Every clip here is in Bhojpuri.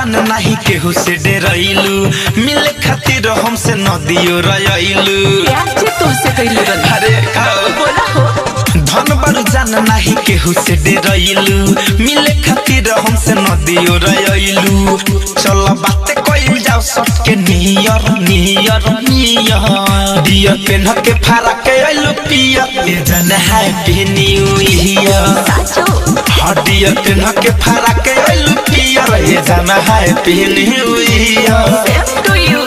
जान नहीं केहू से डरैलू मिले खातिर हमसे नदियो रयलू प्यार से तुमसे कैले रही अरे आओ। बोला हो धन बड़ जान नहीं केहू से डरैलू मिले खातिर हमसे नदियो रयलू चल बात कइल जाओ सबके नियर नियर नियर दिया पेन के फारा के अइलू पिया ए जन हैप्पी न्यू ईयर साचो हड्डिया पेन के फारा के अइलू पिया ए जन happy new year same to you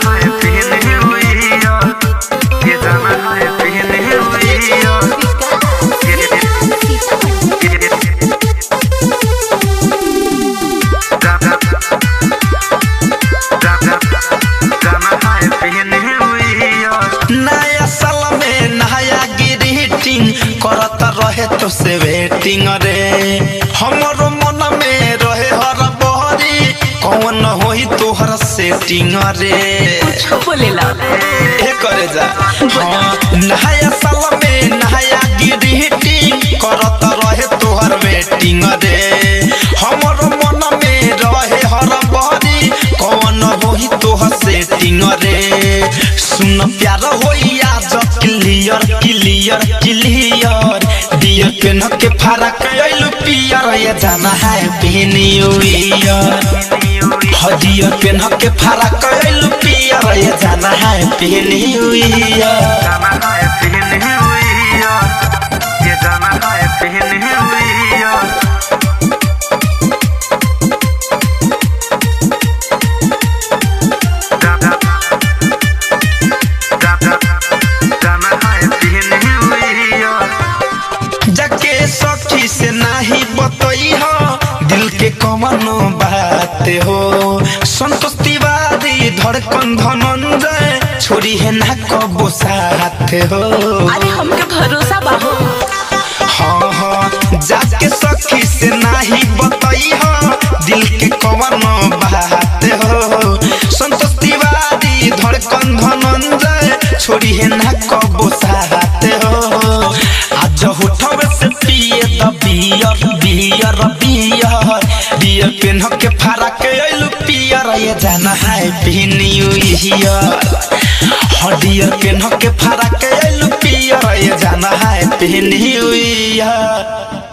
नया साल में नया ग्रीटिंग करत रहे तो से वेटिंग रे हमरो मन में रहे हर बहरी कौन होई तोहर सेटिंग रे कुछ बोलेला ए करे जा हाँ, नया साल में नया ग्रीटिंग करत रहे तोहर वेटिंग रे हमरो मन में रहे हर बहरी कौन होई तोहर सेटिंग रे सुन प्यार होई आज क्लियर क्लियर क्लियर दियर पेन के फरक अइलू पियर ये जाना है न्यू ईयर हदियर पेन के फरक अइलू पियर ये जाना है न्यू ईयर जाके सखी से नाही बतई हो दिल के कमनो बात हो संतोष तिवारी धड़कन धनंजय छोरी है ना कबो साथ हो अरे हमके भरोसा बाहो हाँ हाँ जाके सखी से नाही बतई हो दिल के कमनो बात हो संतोष तिवारी धड़कन धनंजय छोरी है ना कबो साथ हो आज होठवे से पिए द बियर बियर बियर बियर पेन के फारा के अइलू पियर ये जाना है न्यू ईयर हडियर पेन के फारा के अइलू पियर ये जाना है न्यू ईयर